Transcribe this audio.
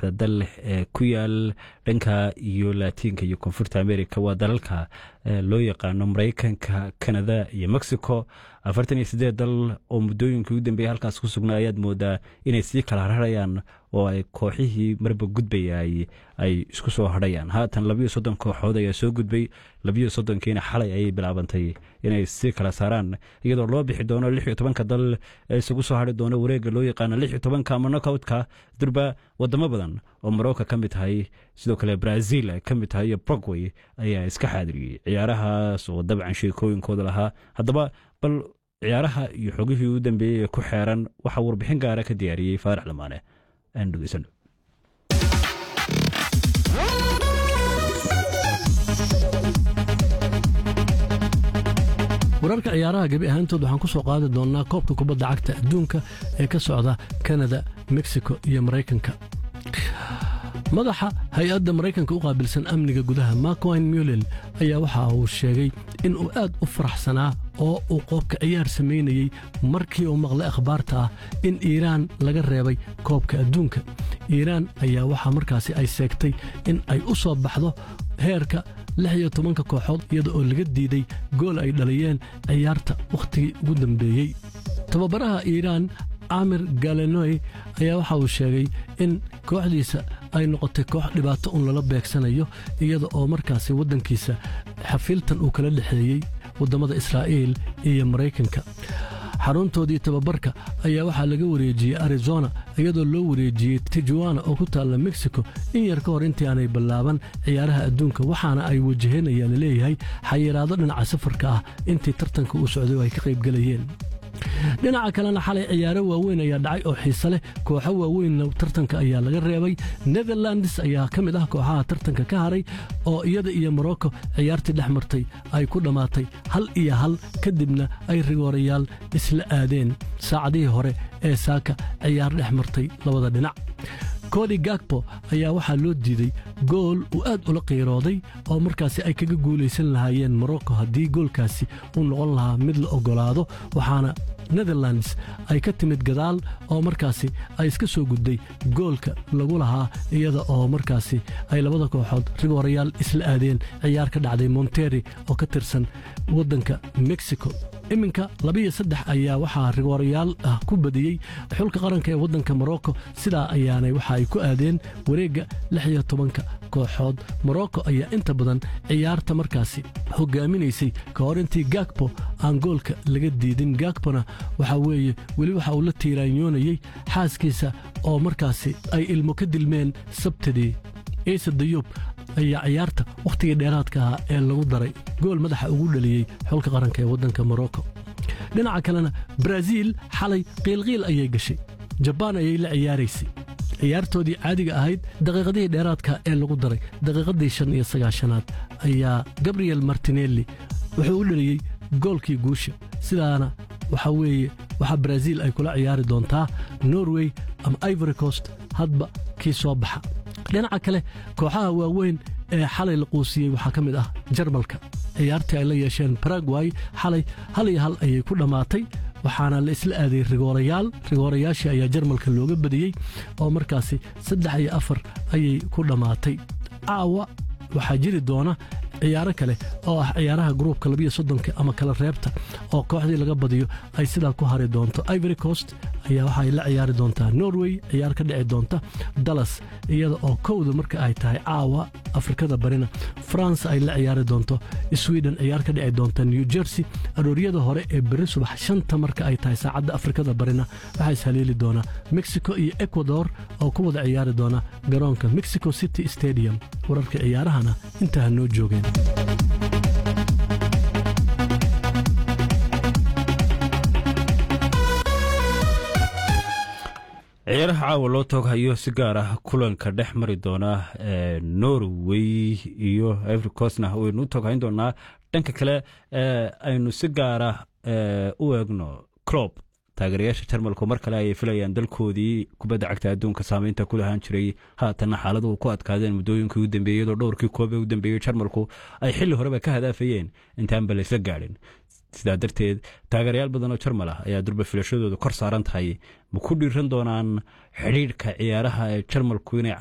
saddexda dal ee ku yaal dhanka iyo laatiinka iyo koonfurta america waa dalalka loo yaqaano maraykanka canada iyo mexico afartan iyo sideed dal oo muddooyinkii ugu dambeeyay halkaas ku sugnaa ayaad moodaa inay sii kala rarayaan oo ay kooxihii marba gudbayay ay isku soo hadhayaan haatan labiyo soddon kooxood ayaa soo gudbay labiyo soddonkiina xalay ayay bilaabantay inay sii kala saaraan iyadoo loo bixi doono lix iyo tobanka dal ee isugu soo hadhi doono wareegga loo yaqaano lix iyo tobanka ama nokoutka durba wadamo badan oo morocco ka mid tahay sidoo kale brazil ay ka mid tahay iyo brogway ayaa iska xaadiriyey ciyaarahaas oo dabcan sheekooyinkooda lahaa haddaba bal ciyaaraha iyo xogihii u dambeeyey ee ku xeeran waxaa warbixin gaara ka diyaariyey faarax lamaane aan dhegeysano wararka ciyaaraha gebi ahaantood waxaan ku soo qaadi doonnaa koobka kubadda cagta adduunka ee ka socda kanada mexico iyo maraykanka madaxa hay-adda maraykanka u qaabilsan amniga gudaha markwine mulel ayaa waxa uu sheegay in uu aad u faraxsanaa oo uu qoobka ciyaar samaynayey markii uu maqlay akhbaarta ah in iiraan laga reebay koobka adduunka iiraan ayaa waxaa markaasi ay seegtay in ay u soo baxdo heerka lix iyo tobanka kooxood iyada oo laga diiday gool ay dhaliyeen ciyaarta wakhtigii ugu dambeeyey tababaraha iiraan camir galenoy ayaa waxa uu sheegay in kooxdiisa ay noqotay koox dhibaato un lala beegsanayo iyada oo markaasi waddankiisa xafiiltan uu kala dhexeeyey waddamada israa'iil iyo maraykanka xaruntoodii tababarka ayaa waxaa laga wareejiyey arizona iyadoo loo wareejiyey tijuana oo ku taalla mexico in yar ka hor intii aanay ballaaban ciyaaraha adduunka waxaana ay wajaheen ayaa laleeyahay xayiraado dhinaca safarka ah intii tartanka uu socday oo ay ka qaybgelayeen dhinaca kalena xalay ciyaaro waaweyn ayaa dhacay oo xiise leh kooxo waaweynna tartanka ayaa laga reebay netherlands ayaa ka mid ah kooxaha tartanka ka haray oo iyada iyo morocco ciyaartii dhex martay ay ku dhammaatay hal iyo hal kadibna ay rigoorayaal isla aadeen saacadihii hore ee saaka ciyaar dhex martay labada dhinac kodi gagbo ayaa waxaa loo diiday gool uu aad ula qiirooday oo markaasi ay kaga guulaysan lahaayeen morocco haddii goolkaasi uu noqon lahaa mid la oggolaado waxaana netherlands ay ka timid gadaal oo markaasi ay iska soo gudday goolka lagu lahaa iyada oo markaasi ay labada kooxood rigoorayaal isla aadeen ciyaar ka dhacday monteri oo ka tirsan waddanka mexico iminka labiyo saddex ayaa waxaa rigoorayaal ah ku badiyey xulka qaranka ee waddanka morocco sidaa ayaanay waxa ay ku aadeen wareegga lix iyo tobanka kooxood morocco ayaa inta badan ciyaarta markaasi hogaaminaysay ka hor intii gagbo aan goolka laga diidin gagbona waxaa weeye weli waxa uu la tiiraanyoonayey xaaskiisa oo markaasi ay ilmo ka dilmeen sabtidii ciise dayuub ayaa ciyaarta wakhtigii dheeraadka ahaa ee lagu daray gool madaxa ugu dhaliyey xulka qaranka ee waddanka morocco dhinaca kalena baraaziil xalay qiilqiil ayay gashay jabaan ayay la ciyaaraysay ciyaartoodii caadiga ahayd daqiiqadihii dheeraadka ee lagu daray daqiiqadii shan iyo sagaashanaad ayaa gabriel martinelli wuxuu u dhaliyey goolkii guusha sidaana waxaa weeye waxaa baraaziil ay kula ciyaari doontaa norway ama ivory coast hadba kii soo baxa dhinaca kale kooxaha waaweyn ee xalay la quusiyey waxaa ka mid ah jarmalka ciyaartii ay la yeesheen baragway xalay hal iyo hal ayay ku dhammaatay waxaana la isla aaday rigoorayaal rigoorayaashii ayaa jarmalka looga badiyey oo markaasi saddex iyo afar ayay ku dhammaatay caawa waxaa jiri doona ciyaaro kale oo ah ciyaaraha gruubka labiyo soddonka ama kala reebta oo kooxdii laga badiyo ay sidaa ku hari doonto ivory coast ayaa waxaay la ciyaari doontaa norway ciyaar ka dhici doonta dallas iyada oo kowda marka ay tahay caawa afrikada barina france ay la ciyaari doonto sweden ciyaar ka dhici doonta new jersey arooryada hore ee beri subax shanta marka ay tahay saacadda afrikada barina waxaa ishaleeli doonaa mexico iyo ecuador oo ku wada ciyaari doona garoonka mexico city stadium wararka ciyaarahana intaa noo joogeen ciyaaraha caawa loo tooghayo si gaar ah kulanka dhex mari doona norway iyo ivory coastna waynu u tooghayn doonaa dhanka kale aynu si gaara u eegno clob taageerayaasha jarmalku mar kale ayay filayaan dalkoodii kubadda cagta adduunka saameynta ku lahaan jiray haatanna xaaladuhu ku adkaadeen muddooyinkii u dambeeyey iyadoo dhowrkii koobe u dambeeyey jarmalku ay xilli horeba ka hadaafayeen intaanba laysla gaadhin sidaa darteed taageerayaal badan oo jarmal ah ayaa durba filashadooda kor saaran tahay ma ku dhiiran doonaan xidhiidhka ciyaaraha ee jarmalku inay